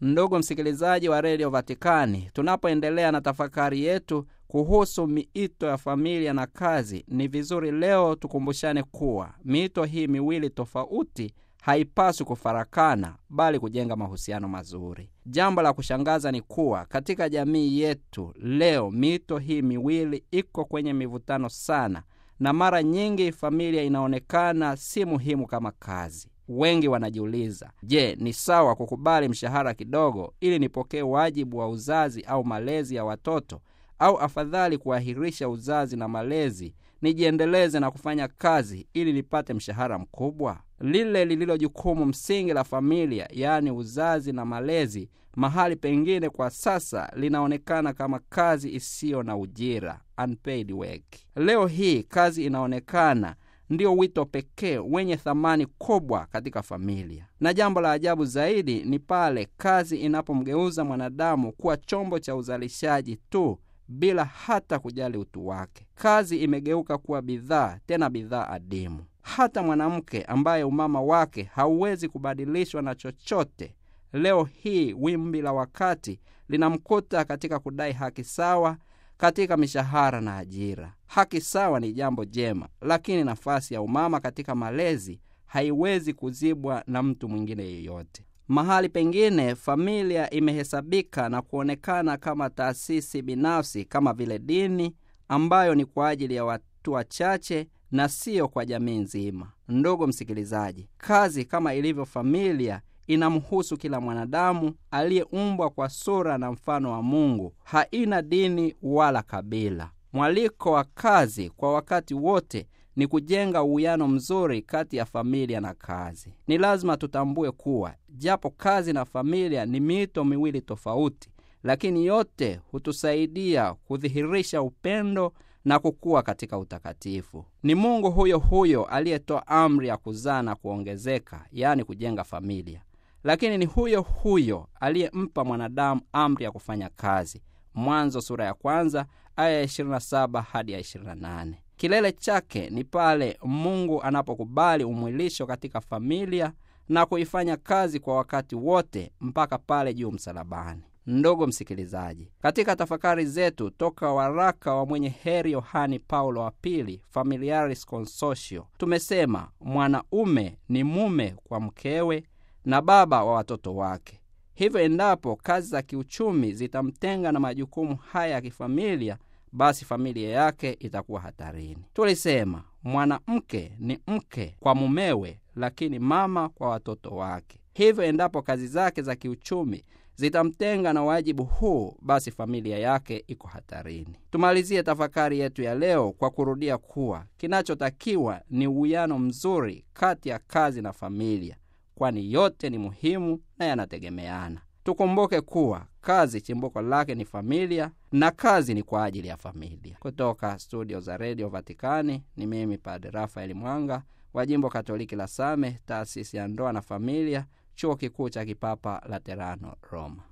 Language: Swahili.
Ndugu msikilizaji wa redio Vatikani, tunapoendelea na tafakari yetu kuhusu miito ya familia na kazi, ni vizuri leo tukumbushane kuwa miito hii miwili tofauti haipaswi kufarakana, bali kujenga mahusiano mazuri. Jambo la kushangaza ni kuwa katika jamii yetu leo miito hii miwili iko kwenye mivutano sana, na mara nyingi familia inaonekana si muhimu kama kazi. Wengi wanajiuliza, je, ni sawa kukubali mshahara kidogo ili nipokee wajibu wa uzazi au malezi ya watoto, au afadhali kuahirisha uzazi na malezi nijiendeleze na kufanya kazi ili nipate mshahara mkubwa? Lile lililo jukumu msingi la familia, yaani uzazi na malezi, mahali pengine kwa sasa linaonekana kama kazi isiyo na ujira, unpaid work. Leo hii kazi inaonekana ndio wito pekee wenye thamani kubwa katika familia, na jambo la ajabu zaidi ni pale kazi inapomgeuza mwanadamu kuwa chombo cha uzalishaji tu bila hata kujali utu wake. Kazi imegeuka kuwa bidhaa, tena bidhaa adimu. Hata mwanamke ambaye umama wake hauwezi kubadilishwa na chochote, leo hii wimbi la wakati linamkuta katika kudai haki sawa katika mishahara na ajira. Haki sawa ni jambo jema, lakini nafasi ya umama katika malezi haiwezi kuzibwa na mtu mwingine yeyote. Mahali pengine familia imehesabika na kuonekana kama taasisi binafsi, kama vile dini ambayo ni kwa ajili ya watu wachache na siyo kwa jamii nzima. Ndugu msikilizaji, kazi kama ilivyo familia inamhusu kila mwanadamu aliyeumbwa kwa sura na mfano wa Mungu. Haina dini wala kabila. Mwaliko wa kazi kwa wakati wote ni kujenga uwiano mzuri kati ya familia na kazi. Ni lazima tutambue kuwa japo kazi na familia ni miito miwili tofauti, lakini yote hutusaidia kudhihirisha upendo na kukua katika utakatifu. Ni Mungu huyo huyo aliyetoa amri ya kuzaa na kuongezeka, yaani kujenga familia, lakini ni huyo huyo aliyempa mwanadamu amri ya kufanya kazi. Mwanzo sura ya kwanza aya ya 27 hadi ya 28. Kilele chake ni pale Mungu anapokubali umwilisho katika familia na kuifanya kazi kwa wakati wote mpaka pale juu msalabani. Ndugu msikilizaji, katika tafakari zetu toka waraka wa mwenye heri Yohani Paulo wa Pili, Familiaris Consortio, tumesema mwanaume ni mume kwa mkewe na baba wa watoto wake. Hivyo endapo kazi za kiuchumi zitamtenga na majukumu haya ya kifamilia, basi familia yake itakuwa hatarini. Tulisema mwanamke ni mke kwa mumewe, lakini mama kwa watoto wake. Hivyo endapo kazi zake za kiuchumi zitamtenga na wajibu huu, basi familia yake iko hatarini. Tumalizie tafakari yetu ya leo kwa kurudia kuwa kinachotakiwa ni uwiano mzuri kati ya kazi na familia, kwani yote ni muhimu na yanategemeana. Tukumbuke kuwa kazi chimbuko lake ni familia na kazi ni kwa ajili ya familia. Kutoka studio za redio Vatikani ni mimi Padre Rafaeli Mwanga wa jimbo Katoliki la Same, taasisi ya ndoa na familia, chuo kikuu cha kipapa Laterano, Roma.